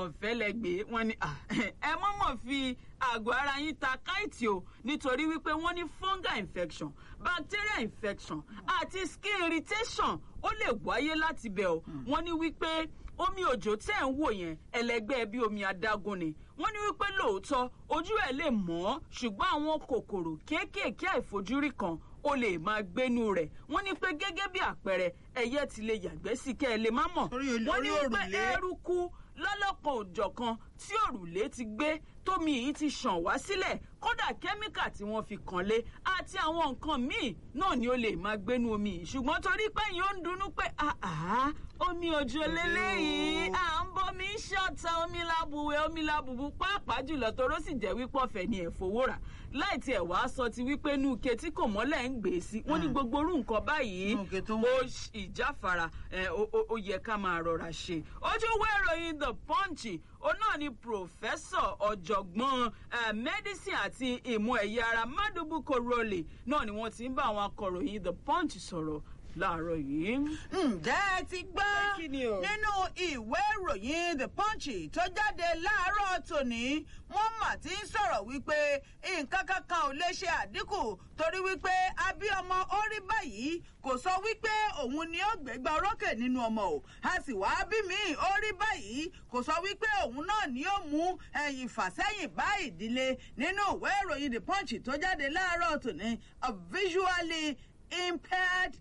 ọ̀fẹ́ lẹ́gbẹ̀ẹ́ wọn ni ẹ mọ̀mọ́ fi àgọ́ ara yín ta káìtì o nítorí wípé wọ́n ní fungal infection bacterial infection àti skin irritation ó lè wáyé láti bẹ̀ o wọ́n ní wípé omi òjò tẹ́ ń wò yẹn ẹlẹgbẹ́ bí omi adágún ni wọ́n ní wípé lóòótọ́ ojú ẹ̀ lè mọ́ ṣùgbọ́n àwọn kòkòrò kéékèèké àìfojúrí kan ó lè máa gbénu rẹ̀ wọ́n ní pé gẹ́gẹ́ bí àpẹẹrẹ ẹyẹ ti lè yàgbẹ́ sí kẹ́ ẹ lè má mọ̀ Orí ol- wọ́n ní orí wípé òrùlé. eruku lọ́lọ́kan òjọ̀kan tí òrùlé ti gbé tómi yìí ti ṣàn wá sílẹ̀ kódà kẹ́míkà tí wọ́n fi kàn lé àti àwọn nǹkan míì náà ni ó lè máa gbénu omi yìí ṣùgbọ́n torí pé yìí ó ń dunnú pé àhá omi òjò lélẹ́yìí à ń bomi ṣọ̀tà omi lábùwẹ̀ omi lábùbù pàápàá jùlọ toró sì jẹ́ wípé ọ̀fẹ́ ni ẹ̀fọ́wó rà láì tiẹ̀ wá sọ ti wípé inú ike tí kò mọ́lẹ̀ ń gbé sí wọ́n ní gbogbo orú nǹkan báyìí Inú ike tó ń- ó ṣ- ìjáfara ẹ, ó- ó ó yẹ ká máa rọra ṣe ojú ìwé ìròyìn the punch òun náà ni pòfẹ́sọ̀ ọ̀jọ̀gbọ́n eh, medicine àti ìmọ̀ ẹ̀yà ara madubuko role náà ni wọ́n ti ń bá àwọn akọ̀ròyìn the punch sọ̀rọ̀ láàárọ̀ yìí. ǹjẹ́ ẹ ti gbọ́ Kí ni o? nínú ìwé ìròyìn the punch tó jáde láàárọ̀ tòní wọ́n mà ti ń sọ̀rọ̀ wípé nǹkan kankan ò lè ṣe àdínkù torí wípé abíọmọ ó rí báyìí kò sọ wípé òun ni ó gbégbá orókè nínú ọmọ o a sì wá bí mi ó rí báyìí kò sọ wípé òun náà ni ó mú ẹ̀yìn fàsẹ́yìn bá ìdílé nínú ìwé ìròyìn the punch tó jáde láàárọ̀ tòní a visually impaired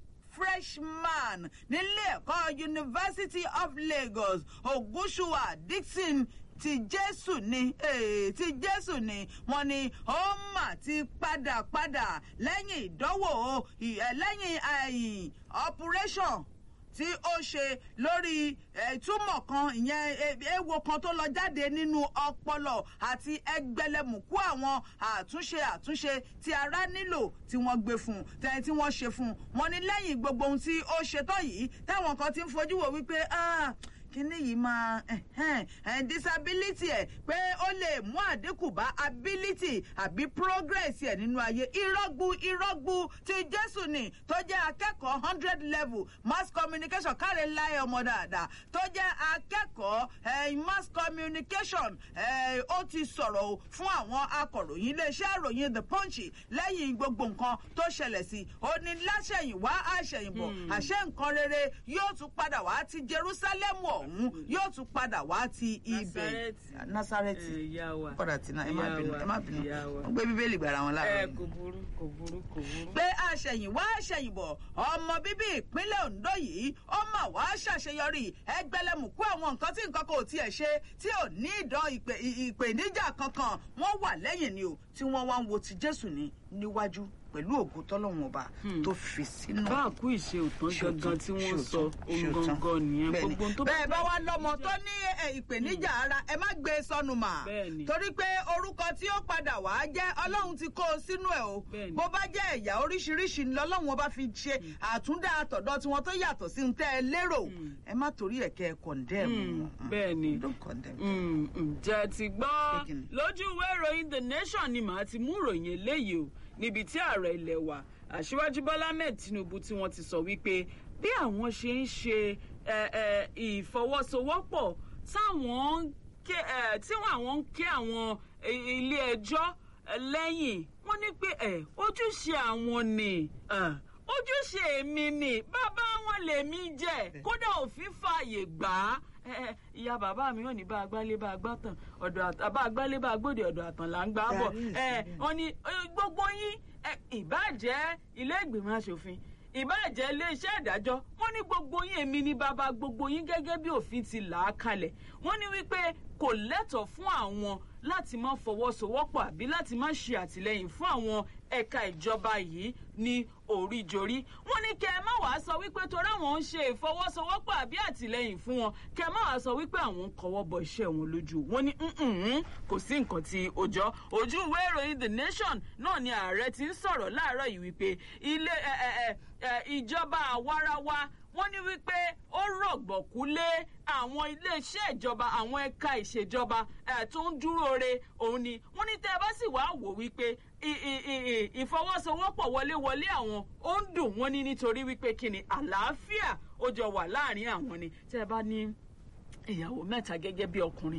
freshman nílé ẹ̀kọ́ university of lagos ogunṣuwa dixon ti jésù ni eh, ti jésù ni wọn ni ó mà ti padà padà lẹ́yìn ìdánwò ì- lẹ́yìn ẹ̀yìn operation tí ó ṣe lórí eh, ìtumọ̀ kan ìyẹn eh, ewo kan tó lọ jáde nínú ọpọlọ àti ẹgbẹlẹmùkú àwọn àtúnṣe àtúnṣe tí ara nílò tí wọ́n gbé fún un tẹ́ni tí wọ́n ṣe fún un wọ́n ní lẹ́yìn gbogbo ohun tí ó ṣe tán yìí táwọn kan ti ń fojú wò wípé "Ah, kíní yìí máa ẹ̀hẹ́n, ẹ̀, disability ẹ̀ pé ó lè mú àdínkù bá ability àbí progress ẹ̀ nínú ayé irọ́gbu irọ́gbu ti jésù ni tó jẹ́ akẹ́kọ̀ọ́ hundred level mass communication káre láyé ọmọ dáadáa tó jẹ́ akẹ́kọ̀ọ́ eh, mass communication eh, ó ti sọ̀rọ̀ o fún àwọn akọ̀ròyìn iléeṣẹ́ ìròyìn the punch lẹ́yìn gbogbo nǹkan tó ṣẹlẹ̀ sí i ó ní láṣẹ̀yìnwá àṣẹ̀yìnbọ̀ àṣẹ nǹkan rere yóò tún padà wá ti jerusalem ọ̀hún yóò tún padà wá ti ibẹ̀ Násárẹ́tì. nasareti Eh, ìyá wa. padà tí náà ẹ má Ìyá bínú wa, ẹ má bínú ìyá wa. wọ́n gbé bíbélì gbàrà wọn ẹ láàárọ̀ kò burú kò burú kò burú. pé àṣẹ̀yìnwá àṣẹ̀yìnbọ̀ ọmọ bíbí ìpínlẹ̀ ondo yìí ó mà wá ṣàṣeyọrí ẹgbẹ̀lẹ́mùkú àwọn nǹkan tí nǹkan kò tiẹ̀ ṣe tí ò ní ìdán ìpè ìpèníjà kankan wọ́n wà lẹ́yìn ni o tí wọ́n wá ń wo ti jésù ní níwájú pẹ̀lú ògo tọ́lọ́run ọba tó fi sínú bá a kú ìṣe òtán gangan tí wọ́n sọ ohun gangan nìyẹn Bẹ́ẹ̀ni. gbogbo ohun tó bẹ́ẹ̀ bá jẹ́ wá lọ́mọ tó ní ẹ, ìpèníjà ara ẹ má gbé e sọnù mà Bẹ́ẹ̀ni. torí pé orúkọ tí ó padà wá jẹ́ ọlọ́run ti kó o sínú ẹ̀ o Bẹ́ẹ̀ni. bó bá jẹ́ ẹ̀yà oríṣiríṣi ni ọlọ́run ọba fi ṣe àtúndà àtọ̀dọ̀ tiwọn tó yàtọ̀ sí ń tẹ́ ẹ lérò ẹ má torí ẹ̀ kẹ́ ẹ condemn wọn. bẹ́ẹ̀ni. don't condemn. Mm, ǹjẹ́ ti gbọ́ Kékin. lójú ìwé ìròyìn the nation ni màá ti mú ìròyìn eléyìí o níbi tí ààrẹ ilẹ̀ wa aṣíwájú bọ́lá ahmed tinubu tí wọ́n ti sọ wípé bí àwọn ṣe ń ṣe ẹ, ẹ, ìfọwọ́sowọ́pọ̀ táwọn ń ké ẹ, tí àwọn ń ké àwọn i- ilé ẹjọ́ ẹ, lẹ́yìn wọ́n ní pé ẹ, ojúṣe àwọn ni ẹ, ojúṣe mi ni bàbá wọn lèmi jẹ kódà òfin fààyè gbà á ẹ, ẹ, ìyá bàbá mi ò ní bá agbálé bá agbátàn ọ̀dọ̀ àt- bá agbálé bá agbóde ọ̀dọ̀ àtàn là ń gbà á bọ̀ That is, ẹ, wọ́n ní ẹ, gbogbo yín ẹ, ìbáàjẹ́ ilé ìgbìmọ̀ asòfin ìbáàjẹ́ iléeṣẹ́ ìdájọ́ wọ́n ní gbogbo yín èmi ní bàbá gbogbo yín gẹ́gẹ́ bí òfin ti là á kalẹ̀ wọ́n ní wípé kò lẹ́tọ̀ọ́ fún àwọn láti má fọwọ́sowọ́pọ̀ àbí láti má ṣe àtìlẹ́yìn fún àwọn ẹ̀ka ìjọba yìí ní oríjorí wọ́n ní kẹ́ ẹ má wàá sọ wípé torí àwọn ń ṣe ìfọwọ́sowọ́pọ̀ àbí àtìlẹ́yìn fún wọn kẹ́ ẹ má wàá sọ wípé àwọn ń kọwọ́ bọ iṣẹ́ wọn lójú wọ́n ní "Mm-mm, kò sí nǹkan tí ó jọ ojú ìwé ìròyìn the nation náà ni ààrẹ ti ń sọ̀rọ̀ láàárọ̀ yìí wípé ilé ẹ, ẹ, ẹ, ẹ, ìjọba àwarawa wọ́n ní wípé ó rọ̀gbọ̀kú lé àwọn iléeṣẹ́ ìjọba àwọn ẹ̀ka ìṣèjọba ẹ̀ tó ń dúró re òun ni wọ́n ní tẹ́ ẹ bá sì wá wò wípé i- i- i- i- ìfọwọ́sowọ́pọ̀ wọléwọlé àwọn ó ń dùn wọ́n ní nítorí wípé kí ni àlàáfíà ó jọ wà láàrin àwọn ni tẹ́ ẹ bá ní ìyàwó mẹ́ta gẹ́gẹ́ bí ọkùnrin